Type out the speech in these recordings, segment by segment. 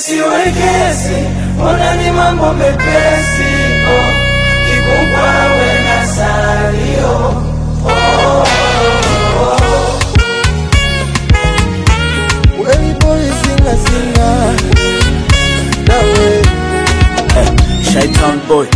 siwekesi, ona ni mambo mepesi oh. Kikubwa we na salio oh. Well, boy, singa singa. That way. Shaitan boy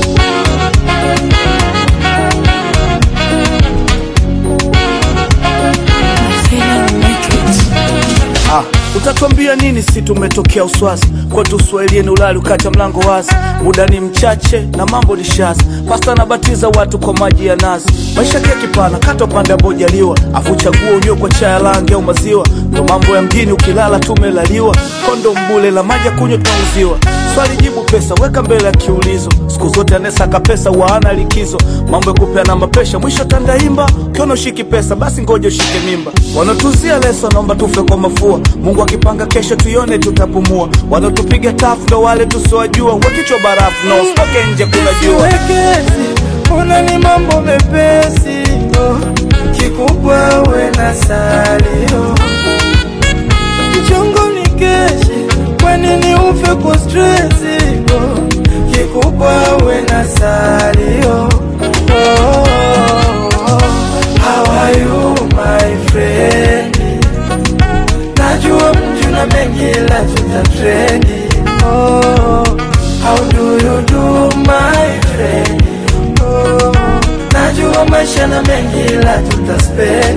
Ah, utatuambia nini si tumetokea uswazi kwetu uswahilieni ulali ukacha mlango wazi muda ni mchache na mambo ni shazi pasta anabatiza watu kwa maji ya nazi maisha kia kipana kata upande ambao jaliwa afu chagua unywe kwa chaya langi au maziwa ndo mambo ya mjini ukilala tumelaliwa kondo mbule la maji ya kunywa tunauziwa swali jibu pesa weka mbele ya kiulizo siku zote anesaka pesa waana likizo mambo ya kupeana mapesha mwisho tandaimba ukiona ushiki pesa basi ngoja ushike mimba wanatuzia leso naomba tufe kwa mafua mungu akipanga kesho tuione tutapumua wanaotupiga tafu ndo wale tusiwajua wekichwa barafu na usitoke nje kuna jua siwekezi, ona ni mambo mepesi oh. Kikubwa we na salio, mchongo ni keshi, kwa nini ufe kwa stresi oh. Kikubwa we na salio oh. How are you my friend? Najua mjuna mengi la tutatrendi oh. How do you do my friend? Oh. Najua maisha na mengi la tutaspendi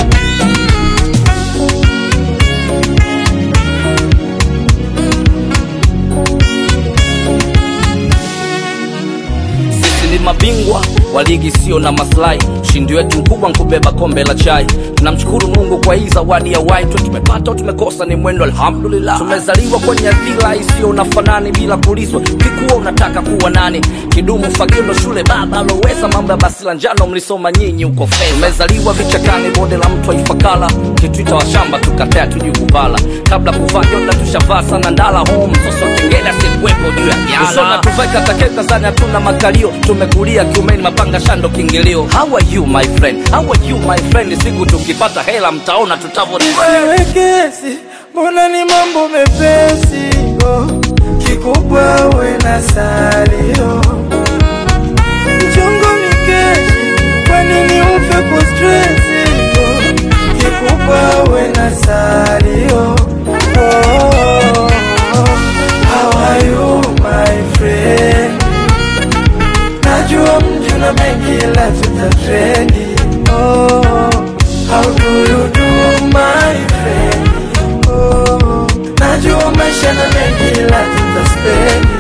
sisi ni mabingwa wa ligi sio na maslahi ushindi wetu mkubwa nkubeba kombe la chai tunamshukuru mungu kwa hii zawadi ya waitu tumepata au tumekosa ni mwendo alhamdulillah tumezaliwa kwenye dhila isiyo na fanani bila kulizwa kikuwa unataka kuwa nani kidumu fagio ndo shule baba aloweza mambo ya basi la njano mlisoma nyinyi huko fedha tumezaliwa vichakani bonde la mtu aifakala kitwita wa shamba tukatea tuju kupala kabla kuvaa jonda tushavaa sana ndala home soso kengele asikuwepo juu ya jala tuvaika takeka zani hatuna makalio tumekulia kiumeni mapanga shando kingilio how are you my friend how are you my friend siku tukipata hela mtaona tutavo Siwekezi, mbona ni mambo mepesi oh. Kikubwa we na salio, mchongo ni keshi, kwa nini ufe kwa stresi oh. Kikubwa we na salio oh. How are you my friend? Najua mjuna mengi la tutatrendi oh. How do you do my friend? Oh. Najua maisha na mengi la tutaspendi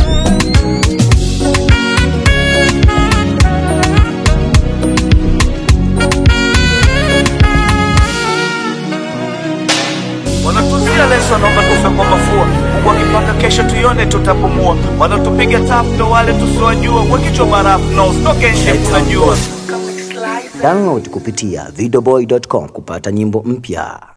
wanatuzia leso naomba tufe kwa mafua mungu akipanga kesho tuione tutapumua wanaotupiga tafu ndo wale tusiwajua wekichwa barafu na usitoke nje kuna jua Download kupitia videoboy.com kupata nyimbo mpya.